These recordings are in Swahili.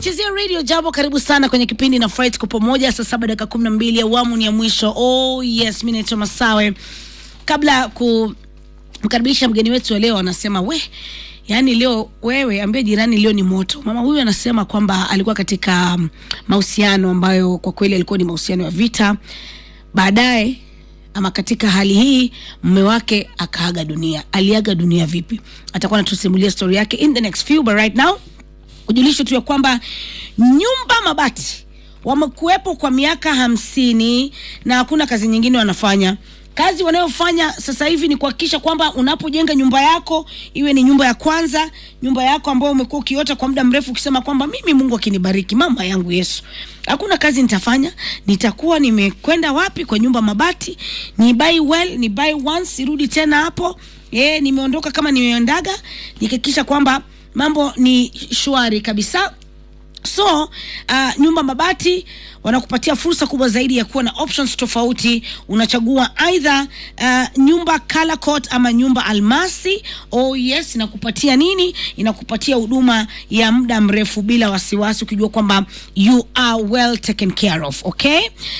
unaichezea radio jambo karibu sana kwenye kipindi na Fright kwa pamoja saa saba dakika kumi na mbili awamu ni ya mwisho oh yes mi naitwa masawe kabla ya kumkaribisha mgeni wetu wa leo anasema we yaani leo wewe ambie jirani leo ni moto mama huyu anasema kwamba alikuwa katika um, mahusiano ambayo kwa kweli alikuwa ni mahusiano ya vita baadaye ama katika hali hii mume wake akaaga dunia aliaga dunia vipi atakuwa anatusimulia story yake in the next few but right now ujulisho tu ya kwamba nyumba mabati wamekuwepo kwa miaka hamsini na hakuna kazi nyingine wanafanya kazi wanayofanya sasa hivi ni kuhakikisha kwamba unapojenga nyumba yako iwe ni nyumba ya kwanza nyumba yako ambayo umekuwa ukiota kwa muda mrefu ukisema kwamba mimi mungu akinibariki mama yangu yesu hakuna kazi nitafanya nitakuwa nimekwenda wapi kwa nyumba mabati ni buy well ni buy once irudi tena hapo e, nimeondoka kama nimeendaga nikihakikisha kwamba mambo ni shwari kabisa so uh, nyumba mabati wanakupatia fursa kubwa zaidi ya kuwa na options tofauti unachagua aidha uh, nyumba color coat ama nyumba almasi oh yes inakupatia nini inakupatia huduma ya muda mrefu bila wasiwasi ukijua kwamba you are well taken care of okay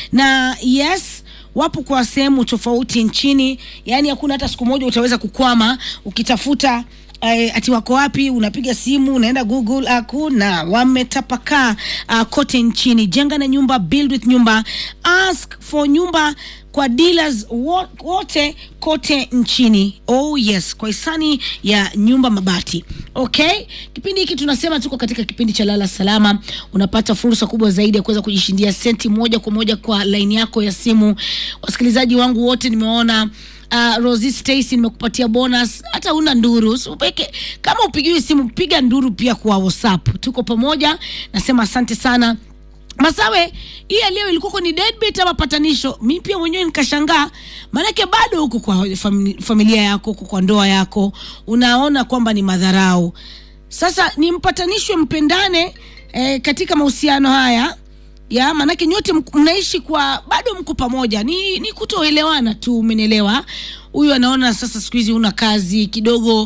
na yes wapo kwa sehemu tofauti nchini yaani hakuna hata siku moja utaweza kukwama ukitafuta uh, ati wako wapi unapiga simu unaenda google hakuna wametapakaa uh, kote nchini jenga na nyumba build with nyumba ask for nyumba kwa dealers wo- wote kote nchini oh yes kwa hisani ya nyumba mabati okay kipindi hiki tunasema tuko katika kipindi cha lala salama unapata fursa kubwa zaidi ya kuweza kujishindia senti moja kwa moja kwa laini yako ya simu wasikilizaji wangu wote nimeona uh, Rosie Stacy nimekupatia bonus hata una nduru upeke kama upigiwi simu piga nduru pia kwa WhatsApp tuko pamoja nasema asante sana Masawe, hii ya leo ilikuwa ni deadbeat ama patanisho? Mi pia mwenyewe nikashangaa, maanake bado huko kwa fami- familia yako, huko kwa ndoa yako, unaona kwamba ni madharau. Sasa ni mpatanishwe, mpendane eh, katika mahusiano haya ya maanake nyote mk- mnaishi kwa bado mko pamoja, ni, ni kutoelewana tu, umenielewa? Huyu anaona sasa siku hizi una kazi kidogo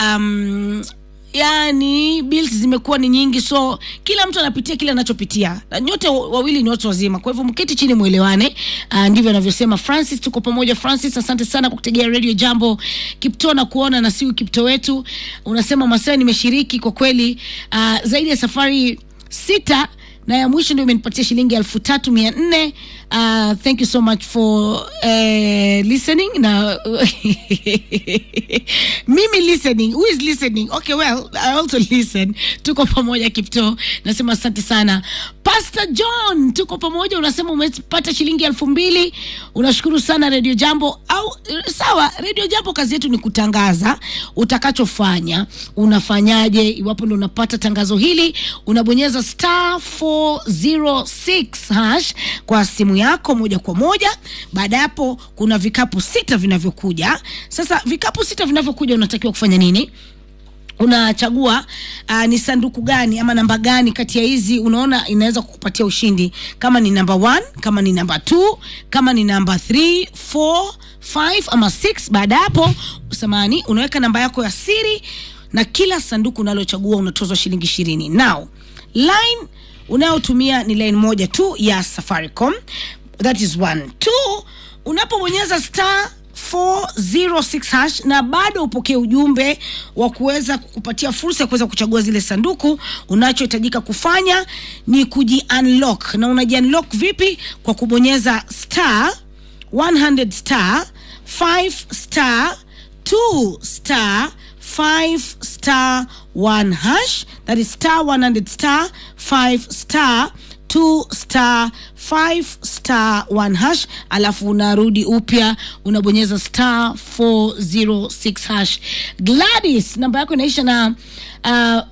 um, yani bills zimekuwa ni nyingi so kila mtu anapitia kile anachopitia na nyote wa- wawili ni watu wazima kwa hivyo mketi chini mwelewane uh, ndivyo anavyosema francis tuko pamoja francis asante sana kwa kutegea radio jambo kipto na kuona na siu kipto wetu unasema masaa nimeshiriki kwa kweli uh, zaidi ya safari sita na ya mwisho ndio imenipatia shilingi elfu tatu mia nne uh, thank you so much for uh, listening na mimi listening who is listening okay well i also listen tuko pamoja kipto nasema asante sana pastor john tuko pamoja unasema umepata shilingi elfu mbili unashukuru sana radio jambo au sawa radio jambo kazi yetu ni kutangaza utakachofanya unafanyaje iwapo ndo unapata tangazo hili unabonyeza star 406 hash kwa simu yako moja kwa moja baada ya hapo kuna vikapu sita vinavyokuja sasa vikapu sita vinavyokuja unatakiwa kufanya nini unachagua uh, ni sanduku gani ama namba gani kati ya hizi unaona inaweza kukupatia ushindi kama ni namba 1 kama ni namba 2 kama ni namba 3 4 5 ama 6 baada ya hapo samani unaweka namba yako ya siri na kila sanduku unalochagua unatozwa shilingi ishirini now line unayotumia ni line moja tu ya safaricom that is one two unapobonyeza star 406 hash na bado upokee ujumbe wa kuweza kukupatia fursa ya kuweza kuchagua zile sanduku unachohitajika kufanya ni kuji unlock na unaji unlock vipi kwa kubonyeza star 100 star 5 star 2 star 5 star 1 hash that is star 100 star 5 star 2 star 5 star 1 hash alafu unarudi upya unabonyeza star 406 hash gladys namba yako inaisha na uh,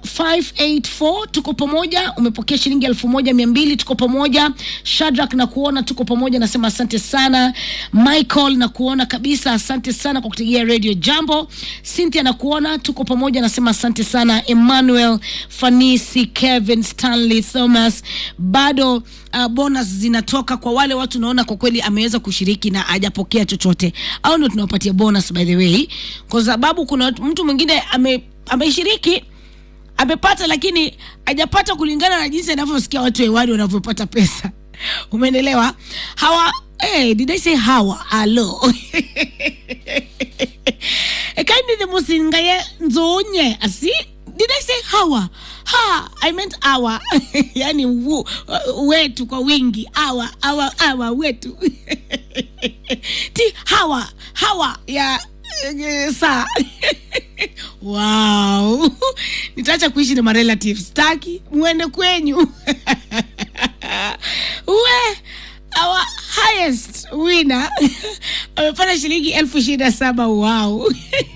584 tuko pamoja umepokea shilingi elfu moja mia mbili tuko pamoja shadrak na kuona tuko pamoja nasema asante sana michael na kuona kabisa asante sana kwa kutegea radio jambo cynthia na kuona tuko pamoja nasema asante sana emmanuel fanisi kevin stanley thomas bado uh, bonus zinatoka kwa wale watu naona kwa kweli ameweza kushiriki na hajapokea chochote au ndio tunawapatia bonus by the way kwa sababu kuna watu- mtu mwingine ame ameshiriki amepata lakini hajapata kulingana na jinsi anavyosikia watu hewani wanavyopata pesa umeendelewa hawa hey, did I say hawa alo ekaindi musingaye nzonye asi did I say hawa ha I meant awa yani wu, wetu kwa wingi awa awa awa wetu ti hawa hawa ya eh, saa wow nitaacha kuishi na marelatives staki mwende kwenyu we our highest winner amepata shilingi elfu ishirini na saba wow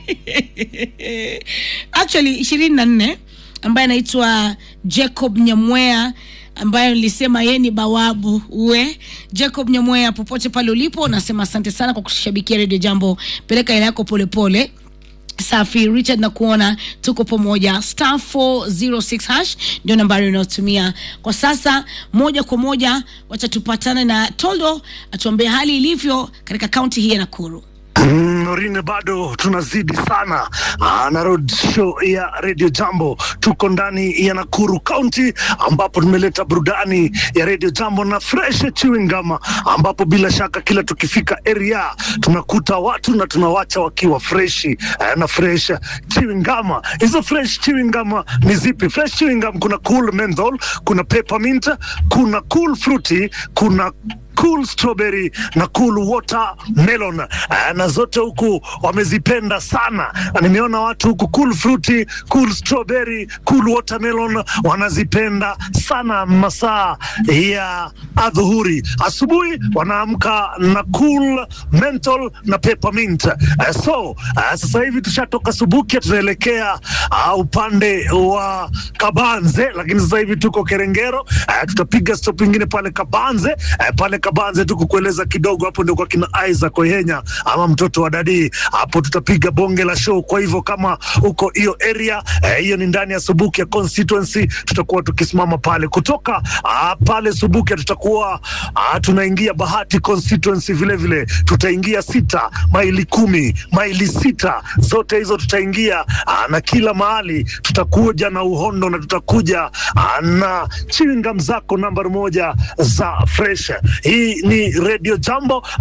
actually ishirini na nne ambaye anaitwa jacob nyamwea ambayo nilisema yeye ni bawabu uwe jacob nyamwea popote pale ulipo nasema asante sana kwa kushabikia redio jambo peleka ila yako polepole safi richard na kuona tuko pamoja star 406 hash ndio nambari unayotumia kwa sasa moja kwa moja wacha tupatane na toldo atuambie hali ilivyo katika kaunti hii ya nakuru Mm, Norine, bado tunazidi sana Ah, na road show ya Radio Jambo. Tuko ndani ya Nakuru County ambapo tumeleta burudani ya Radio Jambo na fresh chewing gum, ambapo bila shaka kila tukifika area tunakuta watu na tunawacha wakiwa freshi eh, na fresh chewing gum. Hizo fresh chewing gum ni zipi? Fresh chewing gum kuna cool menthol, kuna peppermint, kuna cool fruity, kuna cool strawberry na cool watermelon uh, na zote huku wamezipenda sana na nimeona watu huku cool fruity, cool strawberry, cool watermelon wanazipenda sana masaa ya adhuhuri. Asubuhi wanaamka na cool menthol na peppermint. Uh, so uh, sasa hivi tushatoka Subukia tunaelekea uh, upande wa Kabanze, lakini sasa hivi tuko Kerengero. Uh, tutapiga stop ingine pale Kabanze uh, pale Kabanze tu kukueleza kidogo, hapo ndio kwa kina Isaac Oyenya ama mtoto wa dadi, hapo tutapiga bonge la show. Kwa hivyo kama uko hiyo area eh, hiyo ni ndani ya Subukia constituency, tutakuwa tukisimama pale kutoka ah, pale Subukia tutakuwa ah, tunaingia Bahati constituency vile vile, tutaingia sita maili kumi maili sita zote hizo tutaingia ah, na kila mahali tutakuja na uhondo na tutakuja ah, na chewing gum zako nambari moja za fresh. Hii ni Radio Jambo